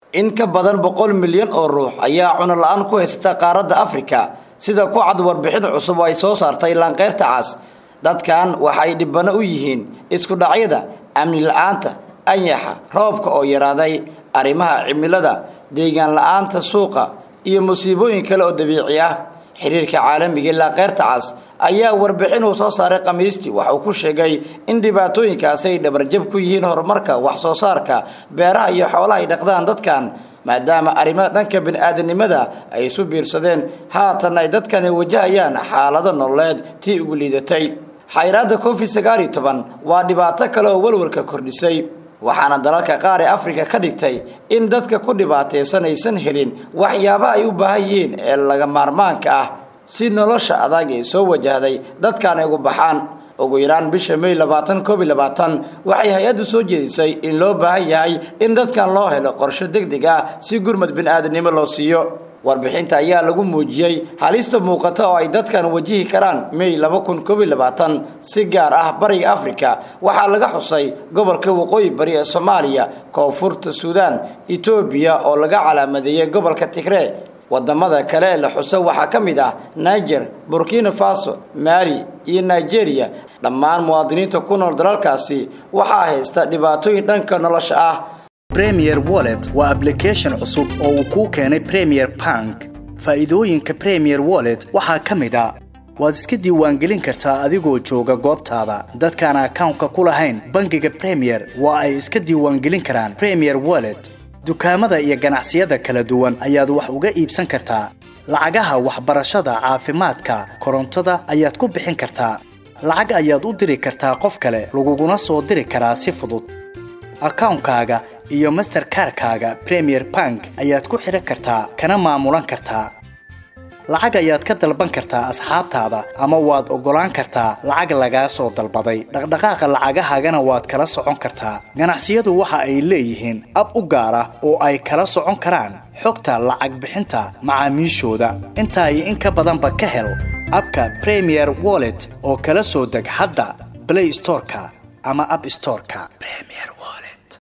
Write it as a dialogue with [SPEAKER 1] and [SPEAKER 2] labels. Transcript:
[SPEAKER 1] in ka badan boqol milyan oo ruux ayaa cuno la-aan ku haysata qaaradda afrika sida ku cad warbixin cusub oo ay soo saartay laanqeyrta cas dadkan waxay dhibano u yihiin isku dhacyada amni la-aanta anyaxa roobka oo yaraaday arrimaha cimilada deegaan la-aanta suuqa iyo musiibooyin kale oo dabiici ah xiriirka caalamiga laanqeyrta cas ayaa warbixin uu soo saaray khamiistii waxa uu ku sheegay in dhibaatooyinkaasi ay dhabarjab ku yihiin horumarka wax soo saarka beeraha iyo xoolaha ay dhaqdaan dadkan maadaama arrimaha dhanka bini-aadanimada ay isu biirsadeen haatan ay dadkani wajahayaan xaalado nololeed tii ugu liidatay xayraadda covid sagaal iyo toban waa dhibaato kale oo walwalka kordhisay waxaana dalalka qaar ee afrika ka dhigtay in dadka ku dhibaataysan aysan helin waxyaabaha ay u baahan yihiin ee laga maarmaanka ah si nolosha adag ee soo wajahday dadkan ay ugu baxaan ugu yaraan bisha may labaatan koob iyo labaatan waxay hay-addu soo jeedisay in loo baahan yahay in dadkan loo helo qorsho deg deg ah si gurmad bini-aadanimo loo siiyo warbixinta ayaa lagu muujiyey halista muuqata oo ay dadkan wajihi karaan may laba kun koob iyo labaatan si gaar ah bariga afrika waxaa laga xusay gobolka waqooyi bari ee soomaaliya koonfurta suudaan etoobiya oo laga calaamadeeyey gobolka tigree wadamada kale ee la xuso waxaa ka mid ah niger burkina faso mali iyo nigeria dhammaan muwaadiniinta ku nool dalalkaasi waxaa haysta dhibaatooyin dhanka nolosha ah
[SPEAKER 2] premier wallet waa ablication cusub oo uu kuu keenay premier bank faa'iidooyinka premier wallet waxaa ka mid a waad iska diiwaangelin kartaa adigoo jooga goobtaada dadkaan akawnka ku lahayn bangiga premier waa ay iska diiwaangelin karaan premier wallet dukaamada iyo ganacsiyada kala duwan ayaad wax uga iibsan kartaa lacagaha waxbarashada caafimaadka korontada ayaad ku bixin kartaa lacag ayaad u diri kartaa qof kale laguguna soo diri karaa si fudud akawnkaaga iyo masterkarkaaga premier bank ayaad ku xidhan kartaa kana maamulan kartaa lacag ayaad ka dalban kartaa asxaabtaada ama waad oggolaan kartaa lacag lagaa soo dalbaday dhaqdhaqaaqa lacagahaagana waad kala socon kartaa ganacsiyadu waxa ay leeyihiin ab u gaar ah oo ay kala socon karaan xogta lacag bixinta macaamiishooda intaa iyo in ka badanba ka hel abka premier wallet oo kala soo deg hadda blay storeka ama ab storeka